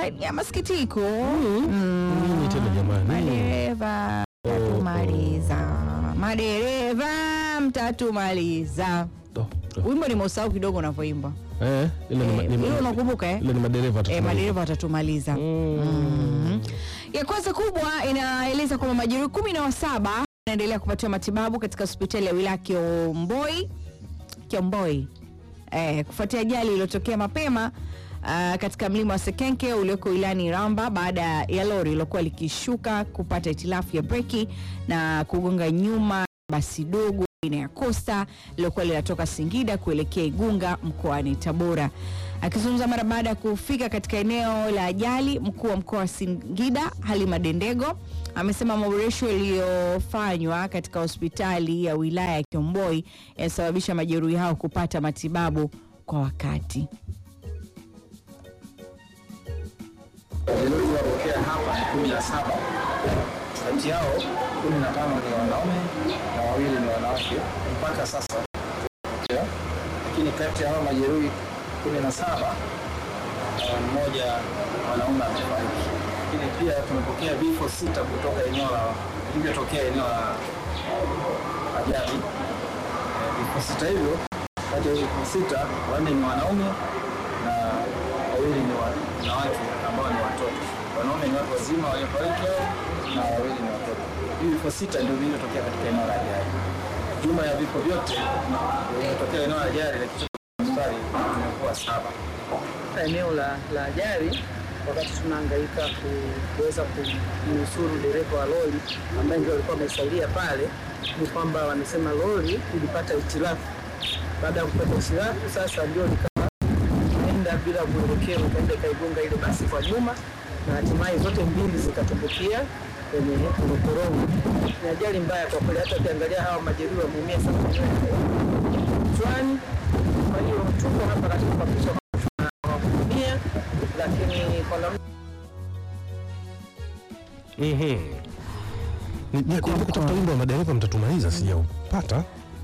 ya masikitiko Nini tena jamani? madereva mtatumaliza madereva mtatumaliza Oh, oh. wimbo nimeusahau kidogo unavyoimba Eh, ile ni ma- Eh, ni ma- hilo unakumbuka eh? ile ni madereva Eh, tutumaliza. madereva watatumaliza Mhm. ya kwanza kubwa inaeleza kwamba majeruhi kumi na wasaba wanaendelea kupatiwa matibabu katika hospitali ya wilaya Kiomboi Kiomboi eh, kufuatia ajali iliyotokea mapema Uh, katika mlima wa Sekenke ulioko wilayani Iramba baada ya lori lilokuwa likishuka kupata itilafu ya breki na kugonga nyuma basi dogo aina ya Costa lilokuwa linatoka Singida kuelekea Igunga mkoani Tabora. Akizungumza mara baada ya kufika katika eneo la ajali, mkuu wa mkoa wa Singida Halima Dendego amesema maboresho yaliyofanywa katika hospitali ya wilaya ya Kiomboi yanasababisha majeruhi hao kupata matibabu kwa wakati. Majeruhi waliotokea hapa ni kumi na saba. Kati yao kumi na tano ni wanaume na wawili ni wanawake mpaka sasa, Yeah. lakini kati ya hao majeruhi kumi na saba uh, mmoja mwanaume amefariki, lakini pia tumepokea vifo sita kutoka eneo la vilivyotokea eneo la ajali. Eh, Vifo sita hivyo, kati ya vifo sita wanne ni wanaume na wawili ni wanawake ambao ni watoto. Wanaume ni watu wazima waliofariki hao na wawili ni watoto. Hivi vifo sita ndio vilivyotokea katika eneo la ajali. Jumla ya vifo vyote vilivyotokea eneo la ajali la kichwa cha mstari vimekuwa saba. eneo la, la ajali wakati tunahangaika ku- kuweza kumnusuru dereva wa lori ambaye ndio alikuwa amesalia pale, ni kwamba wamesema lori ilipata hitilafu. Baada ya kupata hitilafu, sasa ndio likawa enda bila mwelekeo, ikaenda ikaigonga ile basi kwa nyuma, na hatimaye zote mbili zikatumbukia kwenye korongo. Ni ajali mbaya kwa kweli, hata ukiangalia hawa majeruhi wameumia sana kichwani. Kwa hiyo tuko hapa katika kuhakikisha kuhudumia, lakini kwa namna Mhm. Ni- ni- Kumbuka kutafuta wimbo wa madereva mtatumaliza, sijaupata.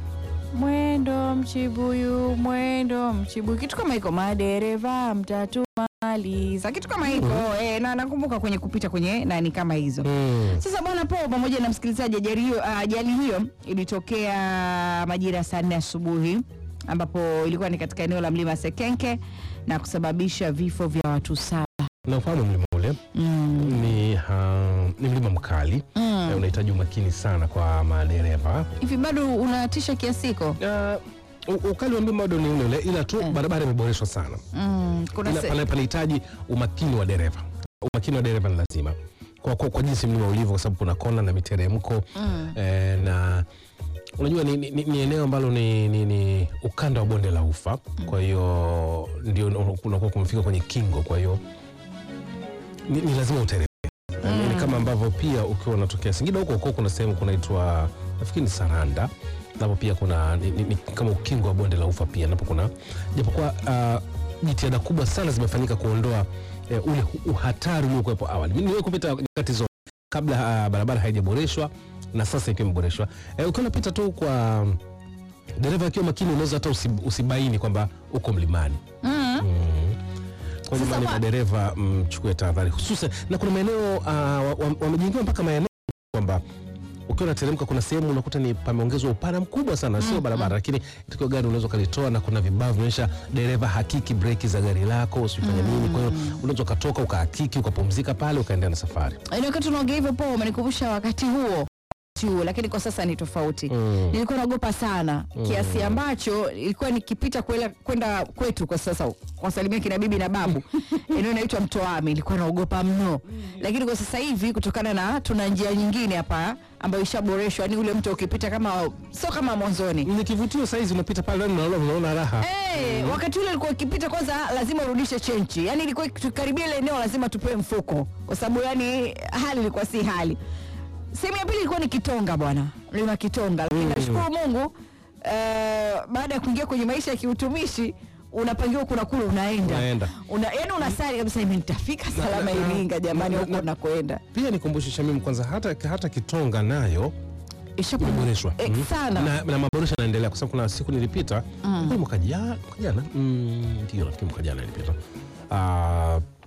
Mwendo mchibuyu, mwendo mchibuyu, kitu kama hiko, madereva mtatumaliza, kitu kama hiko eh, na nakumbuka kwenye kupita kwenye nani kama hizo Mm. Sasa bwana Paul pamoja na msikilizaji, ajali hiyo ajali hiyo ilitokea majira ya saa nne asubuhi ambapo ilikuwa ni katika eneo la mlima Sekenke na kusababisha vifo vya watu saba. Na ufahamu mlima ule ni, ha, ni mlima mkali Eh, unahitaji umakini sana kwa madereva. Hivi bado unatisha kiasi hiko? Ah, u- ukali wa mlima bado ni ule ule, ila tu barabara imeboreshwa sana. Mm, kuna Ila se- pale panahitaji umakini wa dereva. Umakini wa dereva ni lazima kwa, kwa, kwa jinsi mlima ulivyo, kwa sababu kuna kona na miteremko eh, na unajua ni, ni, ni eneo ambalo ni, ni, ni ukanda wa bonde la ufa, kwa hiyo ndio unakuwa kumefika kwenye kingo, kwa hiyo ni, ni lazima uteremke. Mm. Ni kama ambavyo pia ukiwa unatokea Singida huko huko kuna sehemu kunaitwa nafikiri ni Saranda napo pia kuna ni, ni, ni kama ukingo wa bonde la ufa pia napo kuna japokuwa uh, jitihada kubwa sana zimefanyika kuondoa eh, ule hu- uhatari uliokuwepo awali. Mimi niwe kupita nyakati zote kabla uh, barabara haijaboreshwa na sasa ikiwa imeboreshwa. Eh, ukiwa unapita tu kwa um, dereva akiwa makini unaweza hata usi- usibaini kwamba uko mlimani. Kwa hiyo jamani, ma- madereva mchukue tahadhari hususan, na kuna maeneo uh, wa- wa- wamejengewa mpaka maeneo kwamba ukiwa unateremka kuna sehemu unakuta ni pameongezwa upana mkubwa sana, sio barabara, lakini ikiwa gari unaweza ukalitoa na kuna vibao vinaonyesha dereva hakiki breki za gari lako usifanye nini. Kwa hiyo unaweza ukatoka ukahakiki ukapumzika pale ukaendelea na safari. Yaani wakati unaongea hivyo Paul umenikumbusha wakati huo wakati huo, lakini kwa sasa ni tofauti. Mm. Nilikuwa naogopa sana kiasi ambacho ilikuwa nikipita kuela- kwenda kwetu kwa sasa kuwasalimia kina bibi na babu eneo inaitwa Mtoami, nilikuwa naogopa mno, lakini kwa sasa hivi kutokana na tuna njia nyingine hapa ambayo ishaboreshwa, ni ule mto ukipita kama sio kama mwanzoni. Ni kivutio saizi, unapita pale ndani unaona unaona raha. Eh, wakati ule ilikuwa ikipita kwanza lazima urudishe chenchi, yaani ilikuwa tukaribia ile eneo lazima tupewe mfuko, kwa sababu yani hali ilikuwa si hali. Sehemu ya pili ilikuwa ni Kitonga bwana, mlima Kitonga, lakini nashukuru Mungu eh, baada ya kuingia kwenye maisha ya kiutumishi unapangiwa kuna kule unaenda Unaenda. una, yani unasali kabisa, mimi nitafika salama na- na- Iringa jamani, na- huko na- nakwenda Pia nikumbushe Shamim, kwanza hata, hata Kitonga nayo imeboreshwa Eh, Mm. sana. na, na maboresho yanaendelea kwa sababu kuna siku nilipita mm. mwaka jana mwaka jana Mm, ndio nafikiri mwaka jana nilipita Ah,